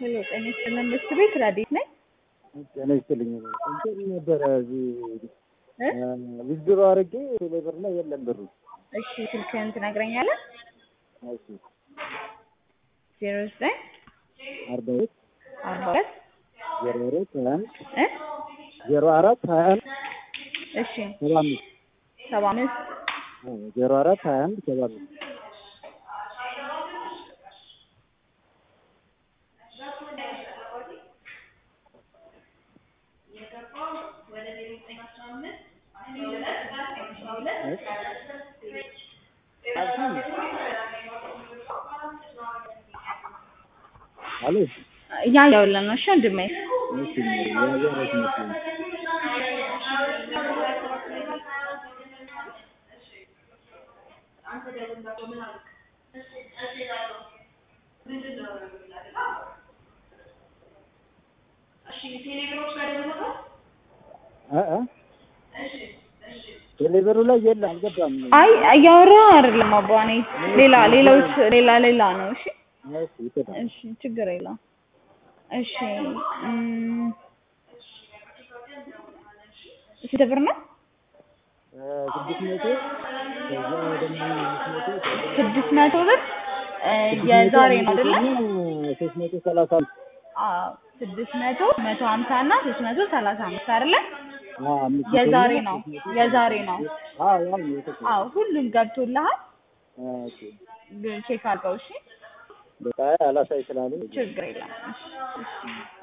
ሄሎ ጤና ይስጥልን መስት ቤት ረዴት ነኝ። ጤና ይስጥልኝ። እንትን ነበረ እዚህ እ? ዊዝድሮ አድርጌ ቴሌብር ላይ የለም ብሩ። እሺ ስልክህን ትነግረኛለህ? እሺ ዜሮ ዘጠኝ አርባ ሁለት አርባ ሁለት ዜሮ አራት ሀያ አንድ እ ዜሮ አራት ሀያ አንድ እሺ ሰባ አምስት ሰባ አምስት ዜሮ አራት ሀያ አንድ ሰባ አምስት አሎ እያየሁልህ ነው። እሺ ወንድሜ እሺ ያዘረት መስሎኝ እ እ ቴሌብሩ ላይ የለም አልገባም። አይ እያወራሁ አይደለም አባ እኔ ሌላ ሌሎች ሌላ ሌላ ነው። እሺ እሺ ይፈታል። እሺ ችግር የለውም። እሺ እም፣ ስንት ብር ነው? ስድስት መቶ ከዛ ደግሞ አምስት መቶ ከዛ ስድስት መቶ ብር እ፣ የዛሬ ነው አይደለ? ሶስት መቶ ሰላሳ አምስት አዎ ስድስት መቶ መቶ ሀምሳ እና ሶስት መቶ ሰላሳ አምስት አይደለ? አዎ አምስት መቶ የዛሬ እና ነው ሶስት መቶ የዛሬ ነው። አዎ ያው ነው የተሰጠው። አዎ ሁሉም ገብቶልሃል። ኦኬ ቼክ አድርገው እሺ። በቃ አላሳይ ስላሉ ችግር የለም። እሺ እሺ